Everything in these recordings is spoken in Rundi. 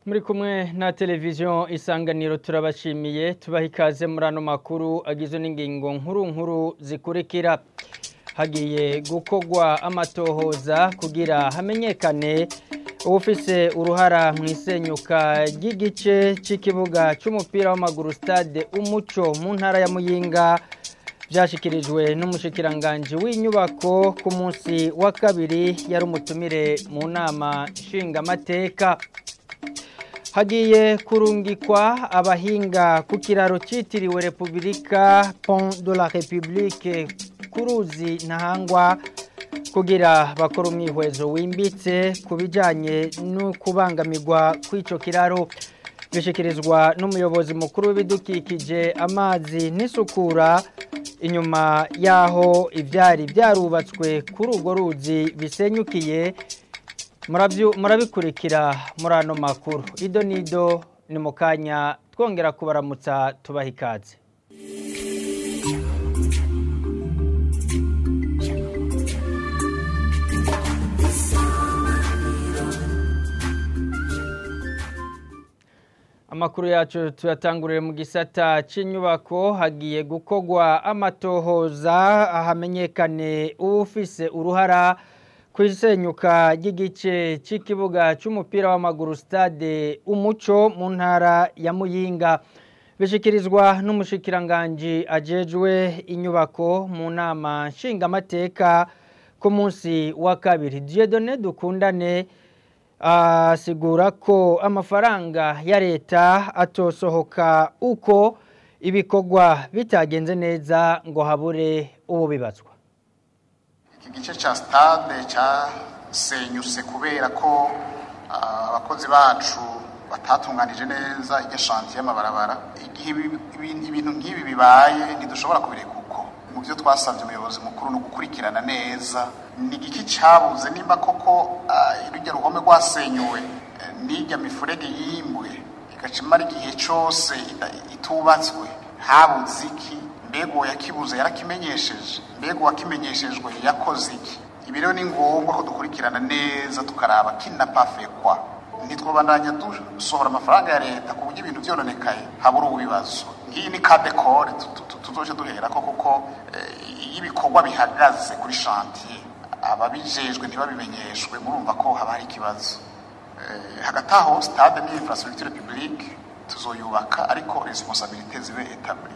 muri kumwe na televiziyo isanganiro turabashimiye tubaha ikaze muri ano makuru agizwe n'ingingo nkuru nkuru zikurikira hagiye gukorwa amatohoza kugira hamenyekane ufise uruhara mu isenyuka ry'igice cy'ikibuga cy'umupira w'amaguru stade umuco mu ntara ya muyinga byashyikirijwe n'umushikiranganji w'inyubako ku munsi wa kabiri yari umutumire mu nama nshingamateka hagiye kurungikwa abahinga ku kiraro cyitiriwe repubulika pont de la republique ku ruzi ntahangwa kugira bakora umwihwezo wimbitse ku bijyanye no kubangamirwa kw'icyo kiraro bishyikirizwa n'umuyobozi mukuru w'ibidukikije amazi n'isukura inyuma y'aho ibyari byarubatswe kuri urwo ruzi bisenyukiye murabikurikira muri ano makuru ido n'ido ni mu kanya twongera kubaramutsa tubaha ikaze amakuru yacu tuyatangurire mu gisata cy'inyubako hagiye gukorwa amatohoza hamenyekane ufise uruhara ku isenyuka ry'igice cy'ikibuga cy'umupira w'amaguru stade umuco mu ntara ya muyinga bishyikirizwa n'umushikiranganji ajejwe inyubako mu nama nshingamateka ku munsi wa kabiri diyedone dukundane asigura ko amafaranga ya leta atosohoka uko ibikorwa bitagenze neza ngo habure ubu bibatswa iki gice cya stade cyasenyutse kubera ko abakozi bacu batatunganije neza iryo shanti y'amabarabara igihe ibintu nk'ibi bibaye ntidushobora kubireka uko mu byo twasabye umuyobozi mukuru ni ugukurikirana neza ni igiki cyabuze nimba koko irujya ruhome rwasenyuwe n'ijya mifurege yimbwe igaca imara igihe cyose itubatswe habuze iki mbega uwo yakibuze yarakimenyesheje mbega uwakimenyeshejwe yakoze iki ibi rero ni ngombwa ko dukurikirana neza tukaraba kinapafekwa ntitwabandanya dusohora amafaranga ya leta ku buryo ibintu byononekaye habura ubibazo ngiyi ni kadekore tuzoje duhera ko kuko iyo ibikorwa bihagaze kuri shantiye ababijejwe ntibabimenyeshwe murumva ko haba hari ikibazo hagati aho stade ni infrastructure publique tuzoyubaka ariko responsabilité zibe etabli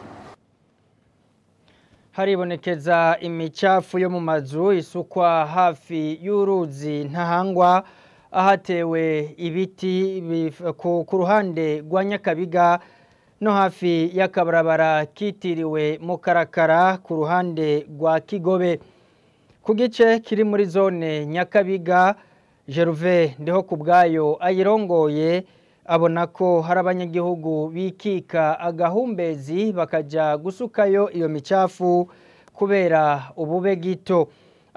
haribonekeza imicafu yo mu mazu isukwa hafi y'uruzi ntahangwa ahatewe ibiti ku ruhande rwa nyakabiga no hafi y'akabarabara kitiriwe mukarakara ku ruhande rwa kigobe ku gice kiri muri zone nyakabiga jeruve ndiho ku bwayo ayirongoye abona ko hari abanyagihugu bikika agahumbezi bakajya gusukayo iyo micafu kubera ubube gito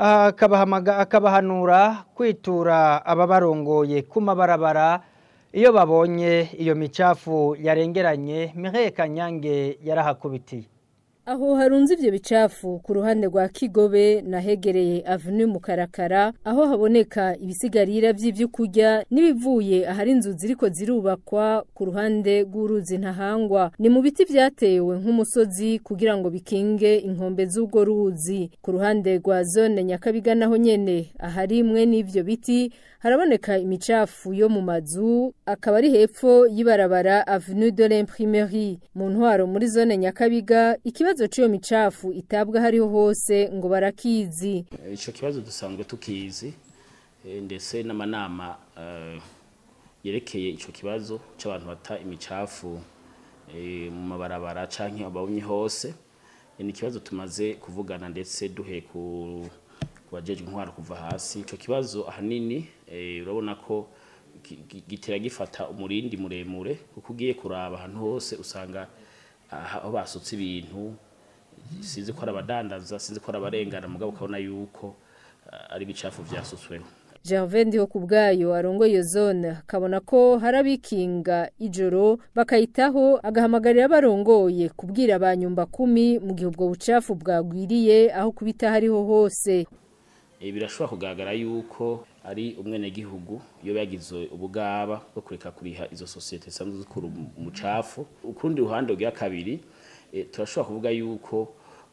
akabahanura kwitura ababarongoye ku mabarabara iyo babonye iyo micafu yarengeranye mihe kanyange yarahakubitiye aho harunze ivyo bicafu ku ruhande rwa Kigobe nahegereye avenue Mukarakara aho haboneka ibisigarira vy'ivyo kurya nibivuye ahari inzu ziriko zirubakwa ku ruhande rw'uruzi ntahangwa ni mu biti vyatewe nk'umusozi kugira ngo bikinge inkombe z'ubwo ruzi ku ruhande rwa zone Nyakabiga naho nyene ahari imwe n'ivyo biti haraboneka imicafu yo mu mazu akaba ari hepfo y'ibarabara avenue de l'imprimerie mu ntwaro muri zone Nyakabiga ikibazo c'iyo micafu itabwa hariho hose ngo barakizi ico kibazo dusanzwe tukizi ndetse n'amanama yerekeye ico kibazo c'abantu bata imicafu mu mabarabara canke abawunye hose ni ikibazo tumaze kuvugana ndetse duhe ku kubajejwe intwaro kuva hasi ico kibazo ahanini urabona ko gitera gifata umurindi muremure kuko ugiye kuraba ahantu hose usanga aho basutse ibintu sinzi ko ari abadandaza sinzi ko ari abarengana mugabo ukabona yuko ari ibicafu vyasutsweho Gervais ndiho ku bwayo arongoye iyo zone akabona ko hari abikinga ijoro bakayitaho agahamagarira abarongoye kubwira abanyumba kumi mu gihe ubwo bucafu bwagwiriye aho kubita hariho hose birashobora kugaragara yuko ari umwenegihugu iyo yagize ubugaba bwo kureka kuriha izo sosiyete zisanzwe zikura umucafu ukurundi ruhande rwa kabiri e, turashobora kuvuga yuko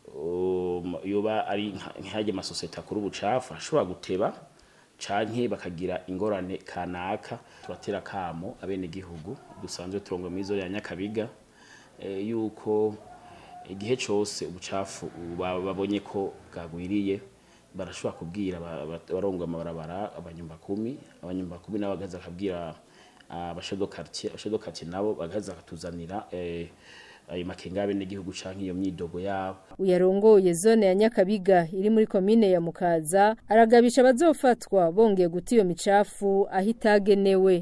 um, yoba ari nk'ajya amasosiyete akora ubucafu ashobora guteba canke bakagira ingorane kanaka tubatera kamo abenegihugu dusanzwe turongo muri zone ya Nyakabiga e, yuko igihe cyose ubucafu babonye ko bwagwiriye barashobora kubwira abarongo amabarabara abanyumba kumi abanyumba kumi nabo bagaza akabwira abashedo quartier abashedo quartier nabo bagaza akatuzanira eh, ayo makenga y'abenegihugu canke iyo myidogo yabo uyarongoye zone ya Nyakabiga iri muri komine ya Mukaza aragabisha abazofatwa bongeye guta iyo micafu aho itagenewe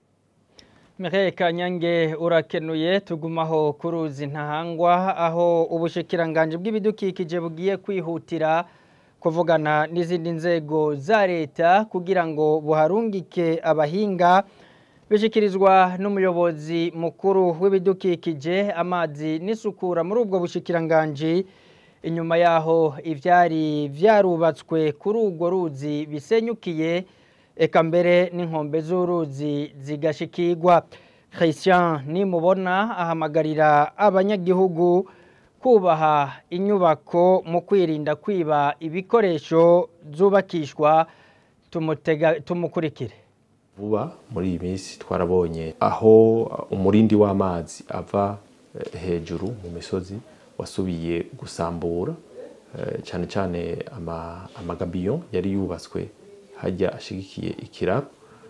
Mireille Kanyange urakenuye tugumaho kuruzi ntahangwa aho ubushikiranganje bw'ibidukikije bugiye kwihutira kuvugana n'izindi nzego za leta kugira ngo buharungike abahinga bishikirizwa n'umuyobozi mukuru w'ibidukikije amazi n'isukura muri ubwo bushikiranganje inyuma yaho ivyari vyarubatswe kuri urwo ruzi bisenyukiye eka mbere n'inkombe z'uruzi zigashikirwa christian nimubona ahamagarira abanyagihugu kubaha inyubako mu kwirinda kwiba ibikoresho zubakishwa tumukurikire vuba muri iyi minsi twarabonye aho umurindi w'amazi ava hejuru mu misozi wasubiye gusambura cyane cyane amagabiyo yari yubatswe hajya ashigikiye ikiraro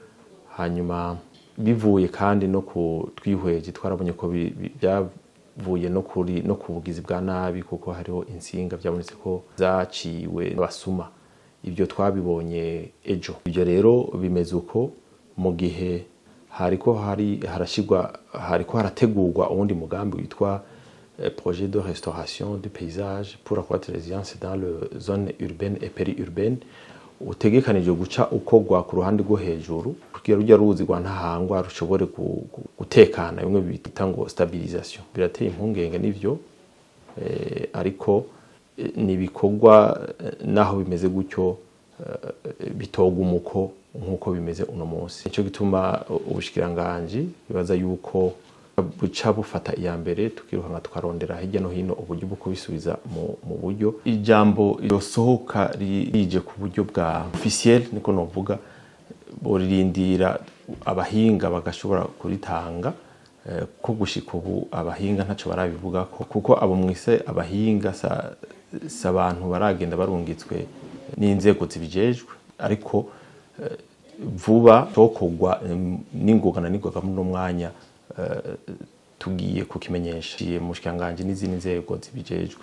hanyuma bivuye kandi no ku twihweje twarabonye ko byavuye no kuri no ku bugizi bwa nabi kuko hariho insinga byabonetse ko zaciwe basuma ibyo twabibonye ejo ibyo rero bimeze uko mu gihe hariko hari harashigwa hariko harategurwa uwundi mugambi witwa projet de restauration du paysage pour accroître résilience dans le zone urbaine et périurbaine utegekanije guca ukogwa ku ruhande rwo hejuru kugira rujya ruzi rwa ntahangwa rushobore gutekana bimwe bita ngo stabilisation birateye impungenge n'ivyo eh, ariko ni ibikorwa naho bimeze gutyo bitoga umuko nk'uko bimeze uno munsi nicyo gituma ubushikiranganji bibaza yuko buca bufata iya mbere tukirukanka tukarondera hirya no hino uburyo bwo kubisubiza mu buryo ijambo risohoka rije ku buryo bwa officiel niko novuga boririndira abahinga bagashobora kuritanga ko gushika ubu abahinga ntaco barabivuga ko kuko abo mwise abahinga sa, sa abantu baragenda barungitswe n'inzego zibijejwe ariko vuba cokogwa n'ingoga na n'ingoga muri mwanya tugiye kukimenyesha mu shikanganje n'izindi nzego zibijejwe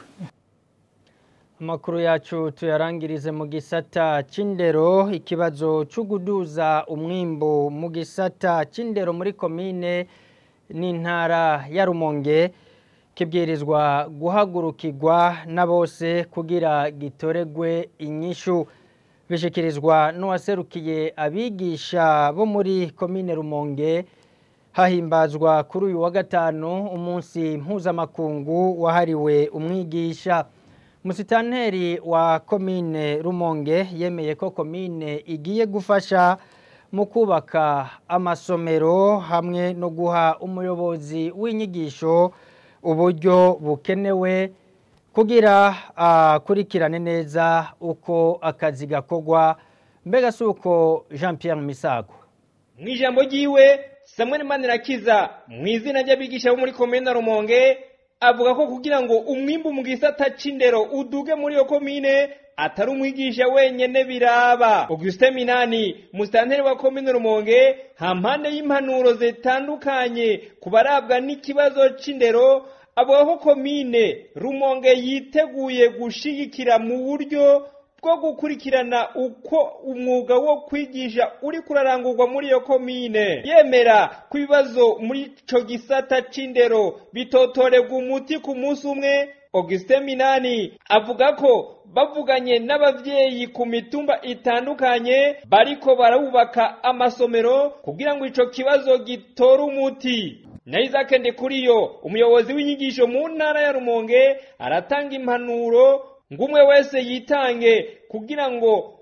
amakuru yacu tuyarangirize mu gisata c'indero ikibazo cyo guduza umwimbu mu gisata c'indero muri komine n'intara ya rumonge kibwirizwa guhagurukirwa na bose kugira gitoregwe inyishu bishikirizwa n'uwaserukiye abigisha bo muri komine rumonge hahimbazwa kuri uyu wa gatanu umunsi mpuzamakungu wahariwe umwigisha musitanteri wa komine rumonge yemeye ko komine igiye gufasha mu kubaka amasomero hamwe no guha umuyobozi w'inyigisho uburyo bukenewe kugira akurikirane neza uko akazi gakorwa mbega si uko jean Pierre misago mu ijambo ry'iwe samuel manirakiza mu izina ry'abigisha bo muri komine rumonge avuga ko kugira ngo umwimbu mu gisata c'indero uduge muri iyo komine atari umwigisha wenyene biraba Augustin Minani musitanteri wa komine Rumonge hampande y'impanuro zitandukanye ku barabwa n'ikibazo c'indero avuga ko komine Rumonge yiteguye gushigikira mu buryo bwo gukurikirana uko umwuga wo kwigisha uri kurarangurwa muri iyo komine yemera ko ibibazo muri ico gisata c'indero bitotorerwa umuti ku munsi umwe Augustin Minani avuga ko bavuganye n'abavyeyi ku mitumba itandukanye bariko barubaka amasomero kugira ngo ico kibazo gitore umuti na Isaac Ndikuriyo umuyobozi w'inyigisho mu ntara ya Rumonge aratanga impanuro ngumwe wese yitange kugira ngo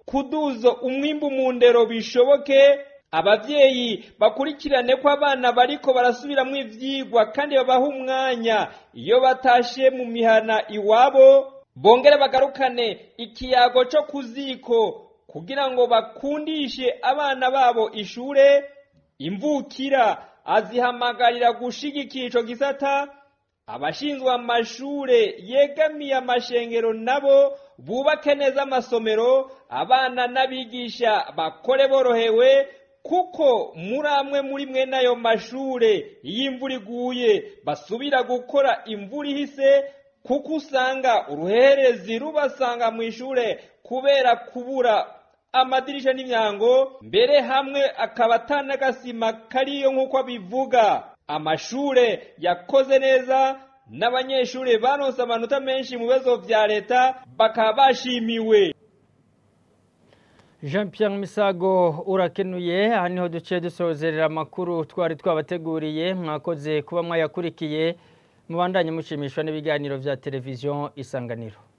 kuduza umwimbu mu ndero bishoboke abavyeyi bakurikirane ko abana bariko barasubiramwo ivyigwa kandi babaha umwanya iyo batashe mu mihana iwabo bongere bagarukane ikiyago co ku ziko kugira ngo bakundishe abana babo ishure imvukira azihamagarira gushigikira ico gisata abashinzwe amashure yegamiye amashengero nabo bubake neza amasomero abana n'abigisha bakore borohewe kuko muri amwe muri mwe n'ayo mashure iyo imvura iguye basubira gukora imvura ihise kuko usanga uruherezi rubasanga mu ishure kubera kubura amadirisha n'imyango mbere hamwe akaba atanagasima kariyo nk'uko abivuga amashure yakoze neza n'abanyeshure baronse amanota menshi mu bibazo vya leta bakaba bashimiwe jean Pierre misago urakenuye aha niho duce dusozerera amakuru twari twabateguriye mwakoze kuba mwayakurikiye mubandanye mushimishwa n'ibiganiro vya televiziyo isanganiro